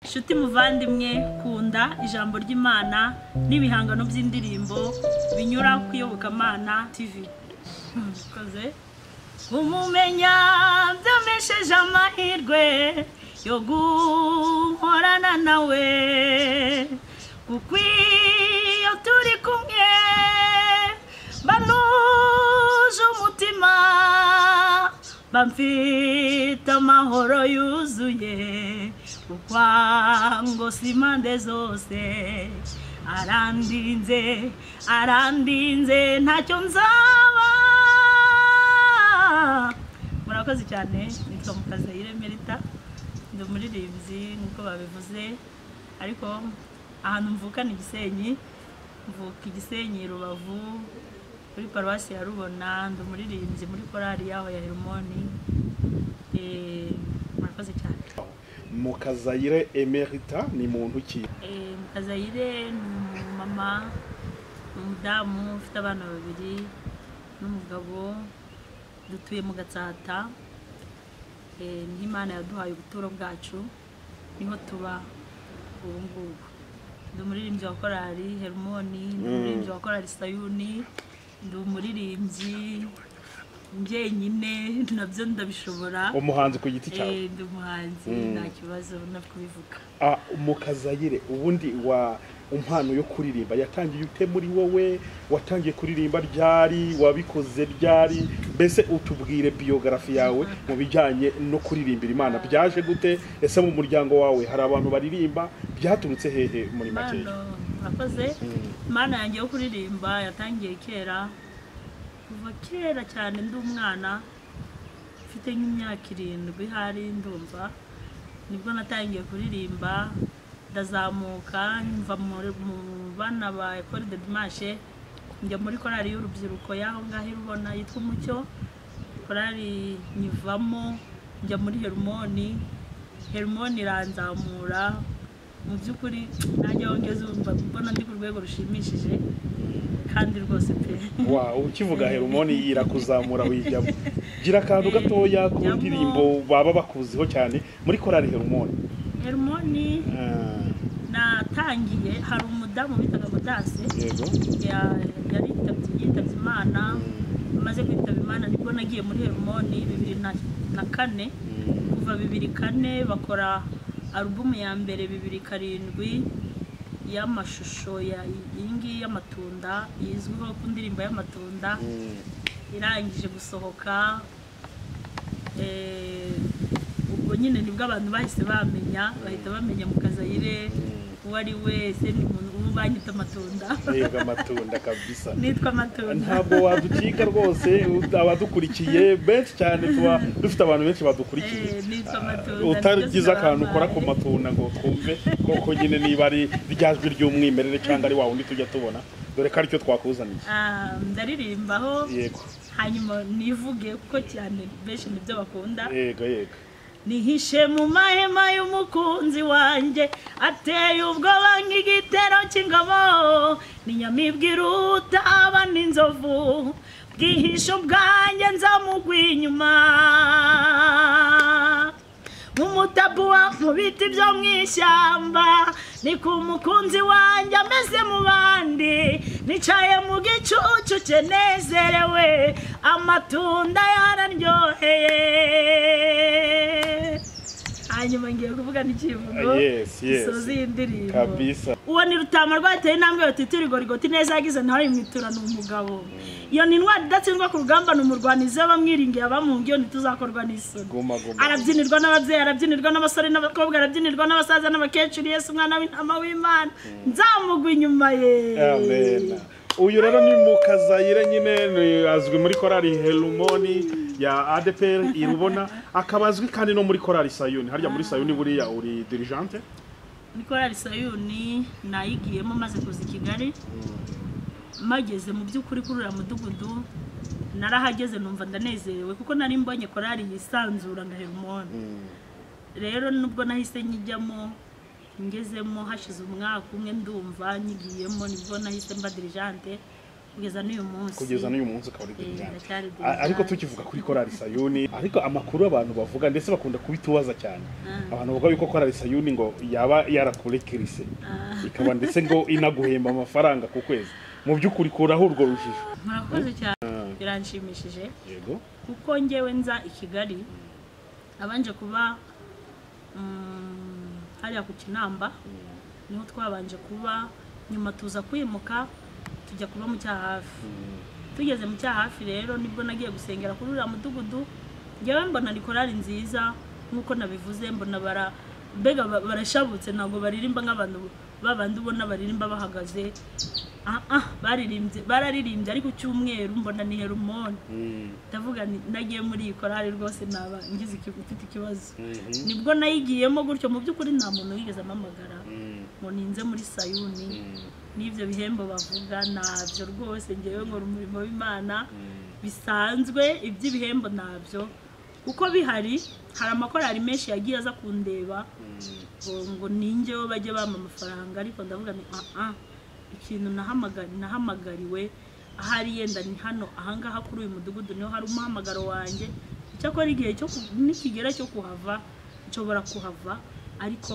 shuti muvandimwe kunda ijambo ry'imana n'ibihangano by'indirimbo binyura ku iyobokamana tv koze umumenya byamesheje amahirwe yo guhorana nawe kuko iyo turi kumwe banuje umutima bamfite amahoro yuzuye ukwango si impande zose arandinze arandinze ntacyo nzaba murakoze cyane nitwa mukazayire merita ndi umuririmbyi nk'uko babivuze ariko ahantu mvuka ni gisenyi mvuka igisenyi rubavu muri paruwasi ya rubona ndi umuririmbyi muri korari yaho ya herimoni murakoze cyane mukazayire emerita ni muntu ki mukazayire ni umumama ni umudamu ufite abana babiri n'umugabo dutuye mu gatsata niho imana yaduhaye ubuturo bwacu niho tuba ubu ngubu ndi umuririmbyi wa korari herimoni ndi umuririmbyi wa korari sayuni ndi umuririmbyi njyenyine nabyo ndabishobora umuhanzi ku giti cyawe Eh, ndi umuhanzi nta kibazo no kubivuga Ah, mukazayire ubundi wa impano yo kuririmba yatangiye ute muri wowe watangiye kuririmba ryari wabikoze ryari mbese utubwire biyogarafi yawe mu bijyanye no kuririmbira imana byaje gute ese mu muryango wawe hari abantu baririmba byaturutse hehe muri makeya impano murakoze impano yanjye yo kuririmba yatangiye kera kuva kera cyane ndi umwana mfite nk'imyaka irindwi hari ndumva nibwo natangiye kuririmba ndazamuka mva muri- mu bana ba ekore de dimashe njya muri korali y'urubyiruko y'aho ngaho irubona yitwa umucyo korali nyivamo njya muri herimoni herimoni iranzamura mu by'ukuri nanjye aho ngeze wumva mbona ndi ku rwego rushimishije kandi rwose pe wa ukivuga herumoni irakuzamura wijyamo gira akantu gatoya ku Jyamo. ndirimbo baba bakuziho cyane muri korari herumoni herimoni natangiye hari umudamu bitaga mudase yego ya- yari yitabye yitabye imana maze kwitaba imana nibwo nagiye muri herimoni bibiri na- na kane kuva bibiri kane bakora alubumu ya mbere bibiri karindwi y'amashusho ya iyi ngiyi y'amatunda izwiho ku ndirimbo y'amatunda irangije gusohoka eh, ubwo nyine nibwo abantu bahise bamenya bahita bamenya mukazayire uwo ari we ese ni umuntu ubu banyita amatunda yego amatunda kabisa nitwa amatunda ntabwo waducika rwose ud- abadukurikiye benshi cyane tuba dufite abantu benshi badukurikiye Eh, nitwa amatunda utagize akantu ukora ku amatunda matunda ngo twumve koko nyine niba ari ryajwi ry'umwimerere cyangwa ari wa wundi tujya tubona dore ko aricyo twakuzaniye ndaririmbaho yego hanyuma nivuge kuko cyane benshi nibyo bakunda yego yego nihishe mu mahema y'umukunzi wanjye ateye ubwoba nk'igitero cy'ingabo ni nyamibwa iruta abana inzovu bwihisho bwanjye nzamugwa inyuma nk'umutapuwa mu biti byo mu ishyamba ni ku mukunzi wanjye ameze mu bandi nicaye mu gicucu cye nezerewe amatunda yararyoheye hanyuma ngiye kuvuga n'ikivugo Ah, yes, yes. gisoza iyi ndirimbo kabisa uwo ni rutama rwateye intambwe yotita urigorigoti neza yagize nawe mwitura ni umugabo iyo ni intwari idatsindwa ku rugamba ni umurwanizi w'abamwiringiye abamuhungiye ntituzakorwa n'isoni guma guma arabyinirwa n'ababyeyi arabyinirwa n'abasore n'abakobwa arabyinirwa n'abasaza n'abakecuru yesu umwana w'intama w'imana nzamugwa inyuma ye amen uyu rero ni mukazayire nyine ni- azwi muri korali herumoni ya adepr irubona akaba azwi kandi no muri korali sayuni harya muri sayuni buriya uri dirigente nikorari sayuni nayigiyemo maze kuza i kigali mageze mu by'ukuri kuri uriya mudugudu narahageze numva ndanezerewe kuko nari mbonye korari yisanzura nka herimoni rero nubwo nahise nyijyamo ngezemo hashize umwaka umwe ndumva nyigiyemo nibwo nahise mba dirijante kugeza n'uyu munsi kugeza n'uyu munsi ukaba uri Eh, dirijante ndacyari A- ariko dirijante. tukivuga kuri korali sayuni ariko amakuru abantu bavuga ndetse bakunda kubitubaza cyane Mm. abantu bavuga yuko korali sayuni ngo yaba yarakurekirise Ah. ikaba ndetse ngo inaguhemba amafaranga ku kwezi mu by'ukuri kuraho urwo rujijo murakoze cyane Ah, biranshimishije yego kuko ngewe nza i kigali abanje kuba mm, hariya ku kinamba niho twabanje kuba nyuma tuza kwimuka tujya kuba mu cyahafi tugeze mu cyahafi rero nibwo nagiye gusengera kuri uriya mudugudu ngewe mbona ni korali nziza nk'uko nabivuze mbona bara mbega ba- barashabutse ntabwo baririmba nk'abantu babandi ubona baririmba bahagaze ah ah baririmbye bararirimbye ariko cyumweru mbona ni herumoni Mm, ndavuga nti nagiye muri iyi korali rwose naba ngize iki- mfite ikibazo mhm, nibwo nayigiyemo gutyo mu by'ukuri nta muntu wigeze amamagara mm, ngo ninze muri sayuni mm, n'ibyo bihembo bavuga ntabyo rwose ngewe nkora umurimo w'imana mm. bisanzwe iby'ibihembo ntabyo uko bihari hari amakorali menshi yagiye aza kundeba ngo ngo ningewe bajye bampa amafaranga ariko ndavuga ni ah ikintu nahamagari nahamagariwe ahari yenda ni hano ahangaha kuri uyu mudugudu niho hari umuhamagaro wanjye icyakora igihe cyo ku- nikigera cyo kuhava nshobora kuhava ariko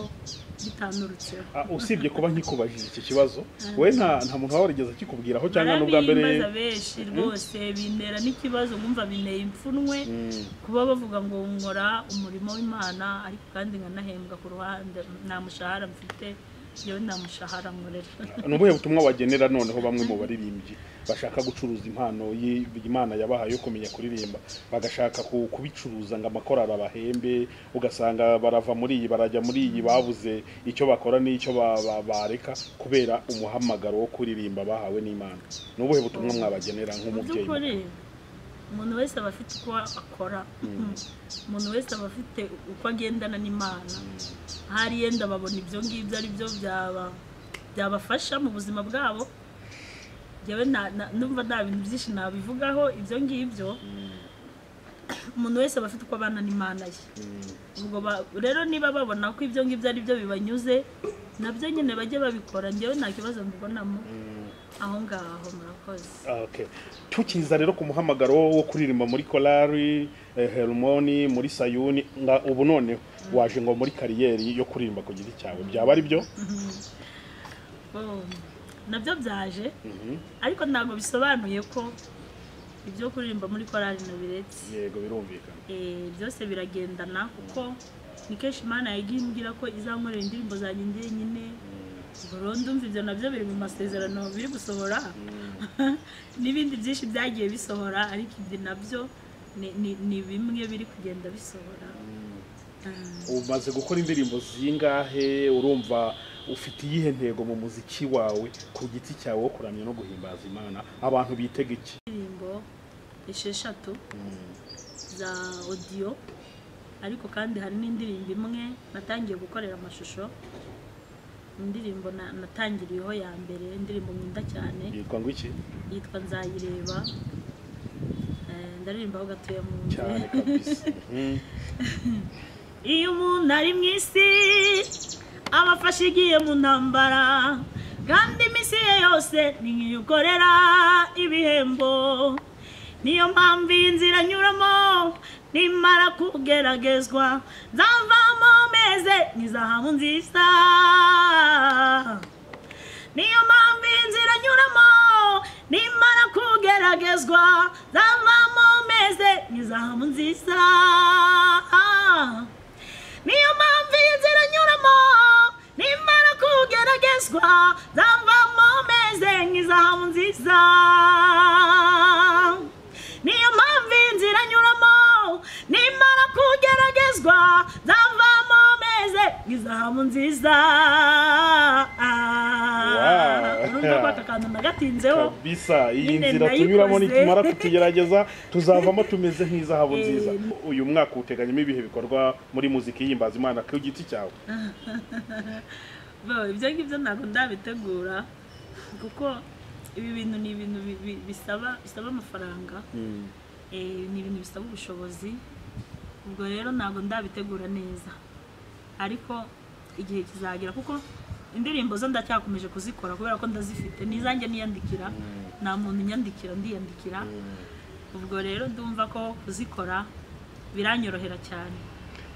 bitanurutseho Ah, usibye kuba nkikubajije iki kibazo we nta nta muntu waba warigeze akikubwiraho cyangwa n'ubwa mbere barabibaza benshi rwose bintera n'ikibazo ngumva binteye ipfunwe Mm, kuba bavuga ngo nkora umurimo w'imana ariko kandi nkanahembwa ku ruhande nta mushahara mfite yewe nta mushahara nkorera ni ubuhe butumwa wagenera noneho bamwe mu baririmbyi bashaka gucuruza impano y- imana yabahaye yo kumenya kuririmba bagashaka ku- kubicuruza ngo amakorari abahembe ugasanga barava muri iyi barajya muri iyi babuze icyo bakora n'icyo ba- ba- bareka kubera umuhamagaro wo kuririmba bahawe n'imana ni ubuhe butumwa mwabagenera mu nk'umubyeyi by'ukuri umuntu wese aba afite uko akora umuntu wese aba afite uko agendana n'imana ahari yenda babona ibyo ngibyo ari byo byaba- byabafasha mu buzima bwabo njyewe nta- na- numva nta bintu byinshi nabivugaho ibyo ngibyo umuntu wese aba afite uko abana n'imana ye ubwo ba- rero niba babona ko ibyo ngibyo ari byo bibanyuze nabyo nyine bajye babikora njyewe nta kibazo mbibonamo aho ngaho murakoze Okay. tukiza rero ku muhamagaro wo kuririmba muri korari eh, herumoni muri sayuni nga ubu noneho waje ngo muri kariyeri yo kuririmba ku giti cyawe byaba ari byo Oh, nabyo byaje Mhm. ariko ntabwo bisobanuye ko ibyo kuririmba muri korali nabiretse yego birumvikana Eh, byose biragendana kuko ni kenshi imana yagiye imbwira ko izankorera indirimbo zanjye njyenyine burundu umva ibyo nabyo biri mu masezerano biri gusohora n'ibindi byinshi byagiye bisohora ariko ibyo nabyo ni- ni- ni bimwe biri kugenda bisohora Ah, umaze gukora indirimbo zingahe urumva ufite iyihe ntego mu muziki wawe ku giti cyawe wo kuramya no guhimbaza imana abantu bitega iki indirimbo esheshatu za odiyo ariko kandi hari n'indirimbo imwe natangiye gukorera amashusho indirimbo na- natangiriyeho ya mbere indirimbo nkunda cyane yitwa ngo iki yitwa nzayireba Eh, ndaririmba aho gatuye mu nzu cyane kabisa Mhm. iyo umuntu ari mu isi aba afashe igiye mu ntambara kandi iminsi ye yose ni nk'iyo ukorera ibihembo niyo mpamvu iyi nzira anyuramo nimara kugeragezwa nzavamo meze nkizahabu nziza niyo mpamvu iyi nzira anyuramo nimara kugeragezwa nzavamo meze nkizahabu nziza niyo mpamvu iyi nzira anyuramo nimara kugeragezwa nzavamo meze nk'izahabu nziza niyo mpamvu iyi nzira anyuramo nimara kugeragezwa nzavamo meze nk'izahabu nziza Wow. urumva ko aka kantu nagatinzeho kabisa iyi Nyine nzira tunyuramo nayikoze. nitumara kutugerageza tuzavamo tumeze nk'izahabu Eh. nziza uyu mwaka uteganyemo ibihe bikorwa muri muzika ihimbaza imana ku giti cyawe Bo, ibyo ngibyo ntabwo ndabitegura kuko ibi bintu ni ibintu bi- bi- bisaba bisaba amafaranga Eh, ni ibintu bisaba ubushobozi ubwo rero ntabwo ndabitegura neza ariko igihe kizagera kuko indirimbo zo ndacyakomeje kuzikora kubera ko ndazifite n'izanjye niyandikira nta muntu unyandikira ndiyandikira ubwo rero ndumva ko kuzikora biranyorohera cyane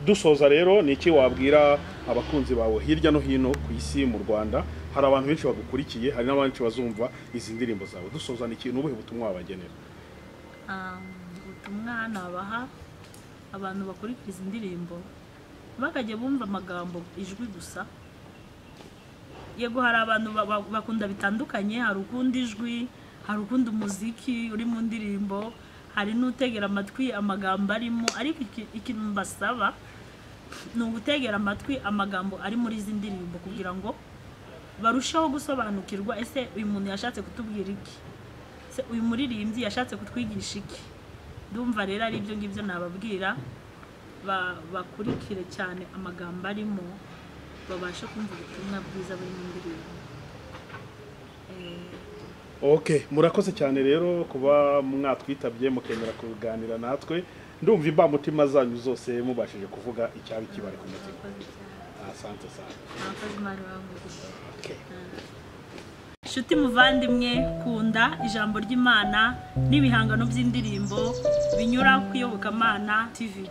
dusoza rero ni iki wabwira abakunzi bawe hirya no hino ku isi mu rwanda hari abantu benshi bagukurikiye hari n'abenshi bazumva izi ndirimbo zawe dusoza ni iki ni ubuhe butumwa wabagenera Ah, ubutumwa nabaha abantu bakurikiza indirimbo bakajya bumva amagambo ijwi gusa yego hari abantu ba- ba- bakunda bitandukanye hari ukunda ijwi hari ukunda umuziki uri mu ndirimbo hari n'utegera amatwi amagambo arimo ariko iki- ikintu mbasaba ni ugutegera amatwi amagambo ari muri izi ndirimbo kugira ngo barusheho gusobanukirwa ese uyu muntu yashatse kutubwira iki se uyu muririmbyi yashatse kutwigisha iki ndumva rero ari ibyo ngibyo nababwira ba- bakurikire cyane amagambo arimo babashe kumva ubutumwa bwiza buri mu ndirimbo Eh, ok murakoze cyane rero kuba mwatwitabye mukemera kuganira natwe ndumva imbamutima zanyu zose mubashije kuvuga icyari kibari ku mutima murakoze cyane. asante cyane Murakoze mwari wangu. okay. Inshuti muvandimwe kunda ijambo ry'Imana n'ibihangano by'indirimbo binyura ku iyobokamana TV